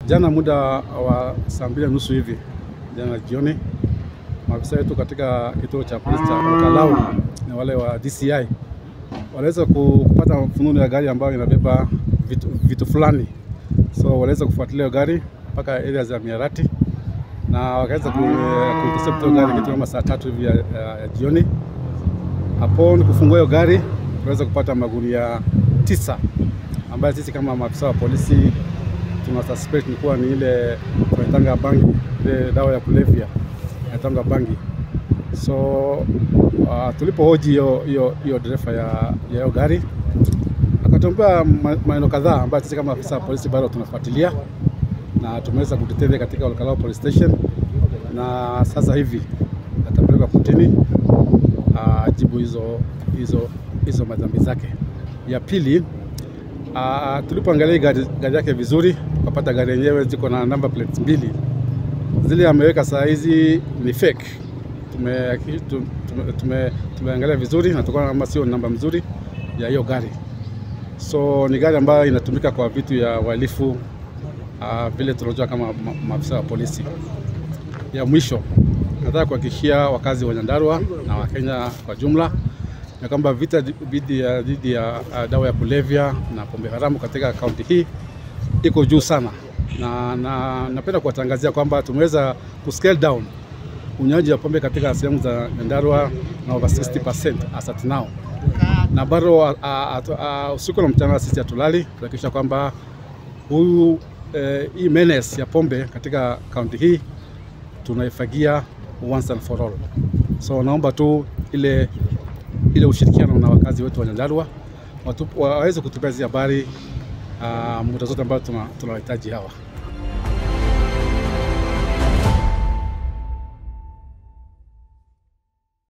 Jana muda wa saa mbili na nusu hivi jana jioni, maafisa wetu katika kituo cha polisi cha Olkalau na wale wa DCI waliweza kupata fununu ya gari ambayo inabeba vitu, vitu fulani, so waliweza kufuatilia gari mpaka area za Miarati na wakaweza kuintercept hiyo gari kitu kama saa tatu hivi ya, ya, ya jioni. Hapo ni kufungua hiyo gari tunaweza kupata magunia tisa ambayo sisi kama maafisa wa polisi tuna suspect ni kuwa ni ile tunaitanga bangi, ile dawa ya kulevya inaitanga bangi. So uh, tulipohoji hiyo hiyo hiyo dereva ya hiyo gari akatuambia maneno kadhaa ambayo sisi kama afisa wa polisi bado tunafuatilia na tumeweza kudetain katika Olkalau police station, na sasa hivi atapelekwa kotini ajibu hizo hizo hizo madhambi zake. Ya pili uh, tulipoangalia gari, gari yake vizuri tukapata gari yenyewe ziko na number plates mbili, zile ameweka saa hizi ni fake. Tume, tume, tume, tumeangalia vizuri na tukaona kama sio namba mzuri ya hiyo gari, so ni gari ambayo inatumika kwa vitu ya uhalifu uh, vile tunajua kama maafisa wa polisi. Ya mwisho nataka kuhakikishia wakazi wa Nyandarua na Wakenya kwa jumla ya kwamba vita dhidi ya, dhidi ya uh, dawa ya kulevya na pombe haramu katika kaunti hii iko juu sana, na na napenda kuwatangazia kwamba tumeweza kuscale down unywaji wa pombe katika sehemu za Nyandarua na over 60% as at now, na bado uh, uh, uh, usiku na mchana sisi hatulali kuhakikisha kwamba huyu eh, hii menace ya pombe katika kaunti hii tunaifagia once and for all. So naomba tu ile ile ushirikiano na wakazi wetu wa Nyandarua waweze kutupea hizi habari uh, muda zote ambayo tunawahitaji hawa.